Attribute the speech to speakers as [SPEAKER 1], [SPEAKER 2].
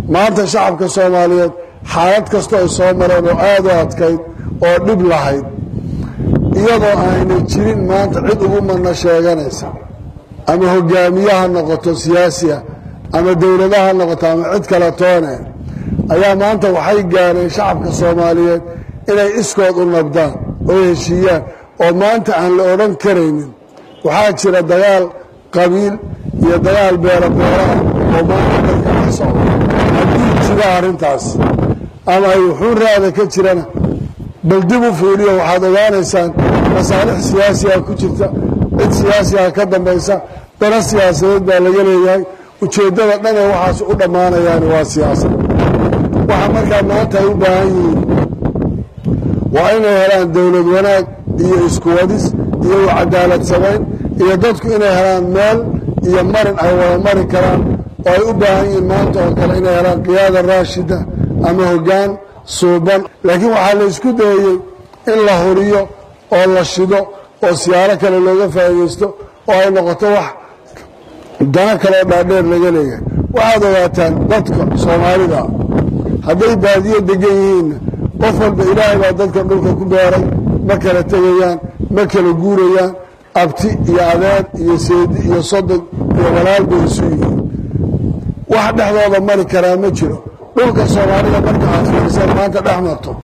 [SPEAKER 1] maanta shacabka soomaaliyeed xaalad kastoo ay soo mareen oo aada u adkayd oo dhib lahayd iyadoo aynay jirin maanta cid ugu madna sheeganaysa ama hogaamiye ha noqoto siyaasiya ama dowlada ha noqoto ama cid kale toone ayaa maanta waxay gaareen shacabka soomaaliyeed inay iskood u nabdaan oo heshiiyaan oo maanta aan la odhan karaynin waxaa jira dagaal qabiil iyo dagaal beelo beelaha oo maanta dalka ka socda haddii jira arrintaas ama ay wuxuu raada ka jirana bal dib u fiiriyo waxaad ogaanaysaan masaalix siyaasiga ku jirta cid siyaasiga ka dambaysa dana siyaasadeed baa laga leeyahay ujeeddada dhanee waxaas u dhammaanayaan waa siyaasad waxa markaa maanta ay u baahan yihiin waa inay helaan dowlad wanaag iyo iskuwadis iyo u cadaalad samayn iyo dadku inay helaan meel iyo marin ay wada mari karaan oo ay u baahan yihiin maanta oo kale inay helaan qiyaada raashida ama hoggaan suuban laakiin waxaa la isku dayey in la huriyo oo la shido oo siyaaro kale looga faa'iidaysto oo ay noqoto wax dano kaleo dhaadheer laga leeyahay waxaad ogaataan dadka soomaalida hadday baadiyo degan yihiinna qof walba ilaahay baa dadka dhulka ku beeray ma kala tegayaan ma kala guurayaan abti iyo adeer iyo seedi iyo sodog iyo walaal bay isu yihiin wax dhexdooda mari karaa ma jiro dhulka soomaalida marka aad fiiriseen maanta dhex marto